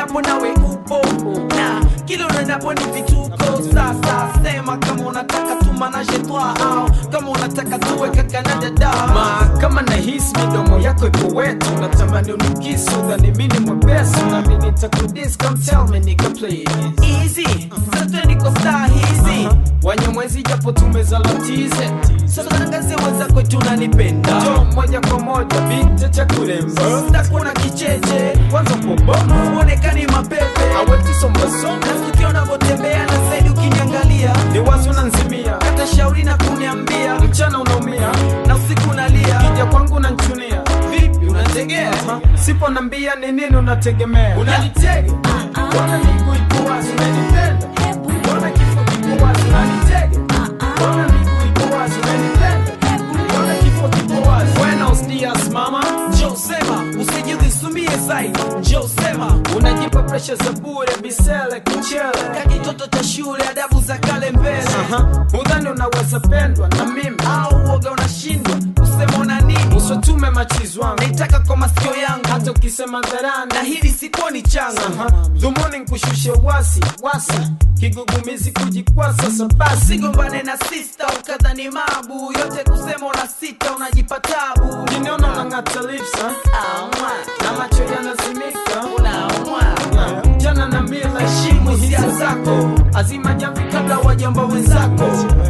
niwapo nawe upo na kila unaendapo ni vituko sasa sema kama unataka tumanaje twa au kama unataka tuwe kaka na dada ma kama nahisi midomo yako ipo wetu natamani unikisu dhani mini mwepesi nami nitakudis come tell me nigga please easy sasa niko star hizi wanyamwezi japo tumezalatize sasa tangazie wenzako tunanipenda jo moja kwa moja binti cha kuremba stakuna kicheche kwanza poboma uonekani mapepe awetisombasoma nasikia unavyotembea na saidi ukiniangalia ni wazo na nzimia hata shauri na kuniambia mchana unaumia na usiku unalia kija kwangu nanchunia vipi unategea sipo nambia ni nini unategemea unanitega Mbona miguu iko wazi unanipenda? Mbona kifo kiko wazi unanitega? Mbona miguu iko wazi unanipenda? Mbona kifo kiko wazi? Buenos dias mama. njoo sema usijidhisumie zaidi njoo sema Unajipa presha za bure bisele kuchele. kakitoto cha shule adabu za kale mbele Aha, udhani unaweza pendwa na mimi au uoga unashindwa kusema una nini usotume machizi wangu naitaka kwa masikio yangu hata ukisema dharani na hili sikuoni changa Aha, dhumuni nkushushe wasi wasi kigugumizi kujikwasa sabasi sigombane na sista ukadhani mabu yote kusema una sita unajipa tabu kiniona unang'ata lips ha? Aumwa, na macho yanazimika unaumwa Yeah, jana na mila heshimu hisia zako azima jamvi kabla wajamba wenzako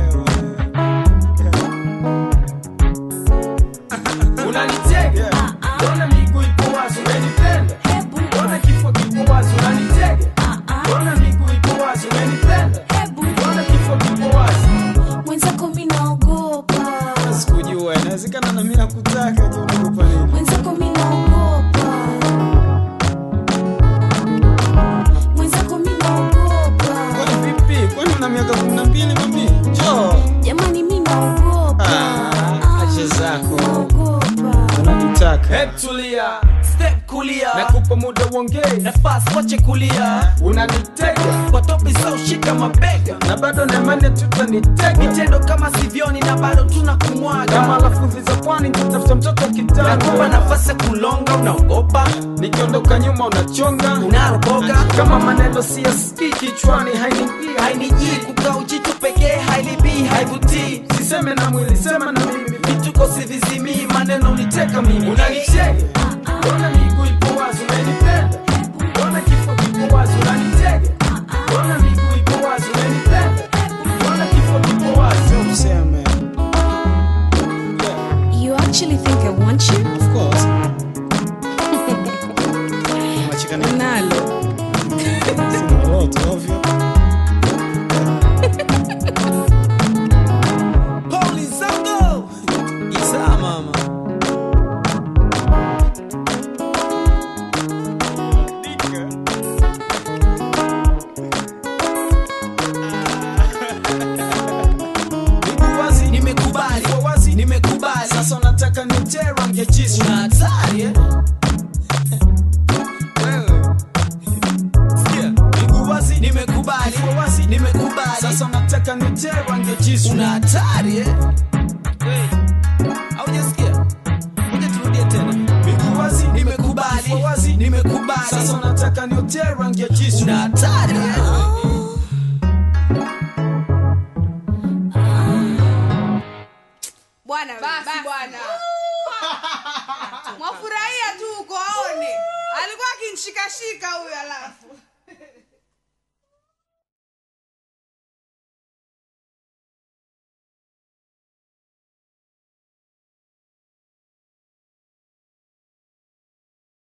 unanitega mbona miguu ipo wazi unanipenda mbona kifo kipo wazi unanitega mbona miguu ipo wazi unanipenda mbona kifo kipo wazi mwenzako mi naogopa sikujua inawezekana na mimi nakutaka je unakupa nini mwenzako mi naogopa mwenzako mi naogopa kwani vipi kwani una miaka kumi na mbili mami jo jamani mi naogopa Ah, acha zako. naogopa unatutaka hebu tulia step kulia nakupa muda uongee nafasi wache kulia unanitega kwa topi za ushika mabega na bado naimani tutanitega vitendo kama sivyoni na bado tuna kama kumwaga lafudhi za pwani tutafuta mtoto wa nakupa kitanda nafasi ya kulonga unaogopa nikiondoka nyuma unachonga unaroboga kama maneno siyasikii kichwani hainiingia hainijii kukaa ujitu pekee hailibii haivutii siseme na mwili sema na mimi vituko sivizimii maneno uniteka mimi unanichega mbona miguu ipo wazi unanipenda mbona kifo kipo wazi unanitega mbona miguu ipo wazi unanipenda mbona kifo kipo wazi useme yeah, you actually think i want you of course Unacheka nini? nalo Sina lolote, ovyo. Poli zango Isa mama Miguu wazi, nimekubali Kwa wazi, nimekubali sasa unataka nitere rangi ya jisu una hatari eh? Wewe. Sikia, miguu wazi, nimekubali Kwa wazi, nimekubali sasa unataka nitere rangi ya jisu una hatari eh? haujasikia moja turudie tena Miguu wazi, nimekubali Kwa wazi, nimekubali sasa unataka nitere rangi ya jisu una hatari eh? bwana basi bwana mwafurahia tu uko aone alikuwa akinshikashika huyu alafu